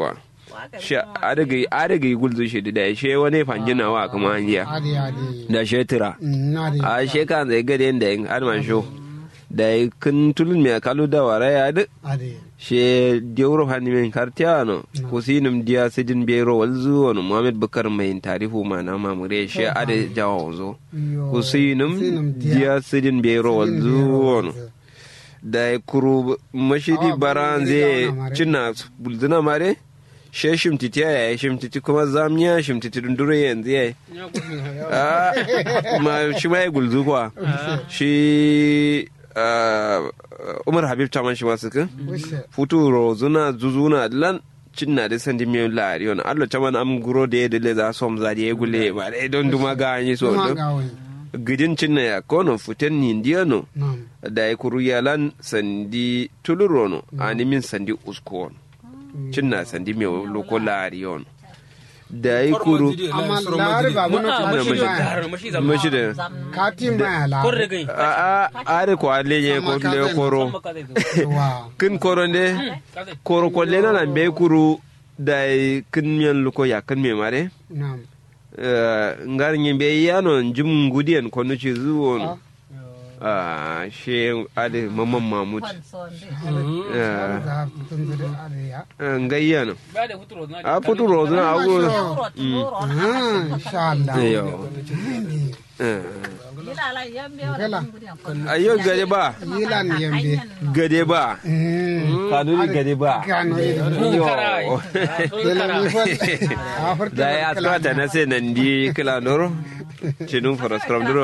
kwa shi adaga adaga gulzu shi da shi wani fangina wa kuma hanya ade ade da shi tira na de a shi kan zai gade da yin arman sho da yi kun tulun mai kalu da wara ya duk ade she dioro hani men kartiano kusinum dia sidin bero walzu wani muhammad bukar mai tarifu mana mamure she ade jawo zo yo kusinum Kusinum dia- dia sidin bero walzu wani da kuru mashidi Ah, baran bulu zai gida wana mare. cinna bulzuna mare she shimtiti ya yi shimtiti kuma zamiya shimtiti dundure yanzu ya yi Ah, ma shi ma ya gulzu kuwa shi ah, umar habib taman shi masu kan wishe futuro zuna zuzuna lan cinna da sandi mi lari on allo taman am guro de de le za som za de gule ba dai don duma ga ni so kuma do ga wani gidin cinna ya kono futen ni ndiano nam da ya kuru yalan sandi tulurono ani min sandi uskon cinna sandi mi loko lari on da ya kuru amma lari ba mun Ah, ka mashi mashi da ba gar mashi da mashi da kati ma la korre gai a a are ko ale ye ko le koro maka zai wa kin koro ne koro ko le na be kuru da ya kin miyan luko ya kin me mare nam Eh, ngar nyimbe yano njum ngudian kono ci zuwon ah she ade mamman mahmud Eh, za tun da ade ya eh, ngayyano ba da futuro na a futu rozuna a go ah insha Allah yo Eh, kala ayo gade ba yilan yembe gade ba mm kanuri gade ba kano ido yo dela mi fa a farta da ya trata na sai nan di kila noro cinun faras kram duro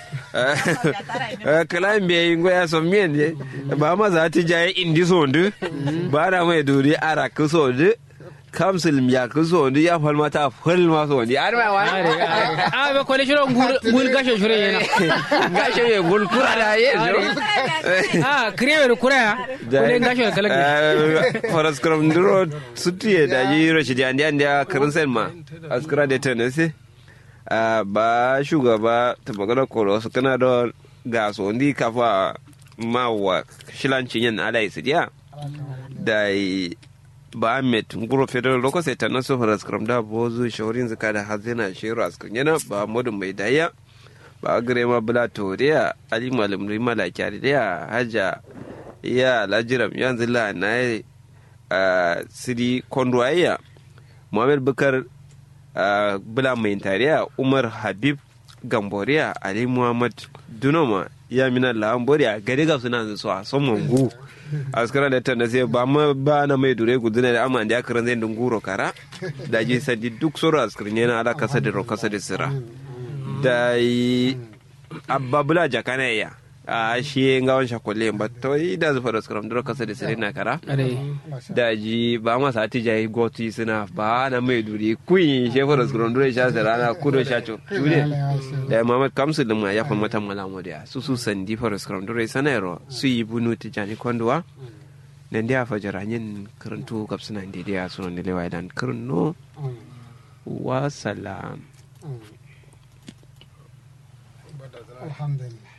kala mbe ngo ya som mien je ba ma za ti jaye indi sondu ba na mai duri ara ku sondu kamsil ya ku sondu ya falma ta falma sondu ar ma wa a ba kwale shiro ngul gasho shiro yana gashe ye gol kura da ye jo a kriwe kura kwale gasho kala faras kram duro sutiye da yi rashi da andi andi karin sen ma askara da tenese ba shugaba ta magana koro su kana da ga sondi kafa ma wa shilancin yin ala isidiya da yi ba met nguro federal loko sai tanan so faras kram da bozu shaurin zaka da hazina shiru askan yana ba modun mai daya ba gare ma bula toriya ali malam rima la kyari da haja ya lajiram yanzu la na yi siri kondwaya muhammad bukar ah, bula mai tariya umar habib gamboriya ali muhammad dunoma ya mina lamboriya gari ga suna su a son mangu askara da ta sai ba ma ba na mai dure guduna da amma da ya karan zai dunguro kara da ji sadi duk soro askirin yana ala kasa da ro kasa da sira da yi abba bula jakana ya a shi nga wan shakolle ba to yi da zufa da skaram duro kasa da sira na kara da ji ba ma sa ti jayi goti suna ba na mai dure kun shefa da skaram duro sha sira na kudo sha cho shure da Muhammad Kamsu da ma ya fa mata malamu da su su sandi fa skram dore sanero su yi bunu ti jani kondwa nan dia fa jaranyin karantu kapsuna ndi dia sunan da lewa dan kurno wa salam alhamdulillah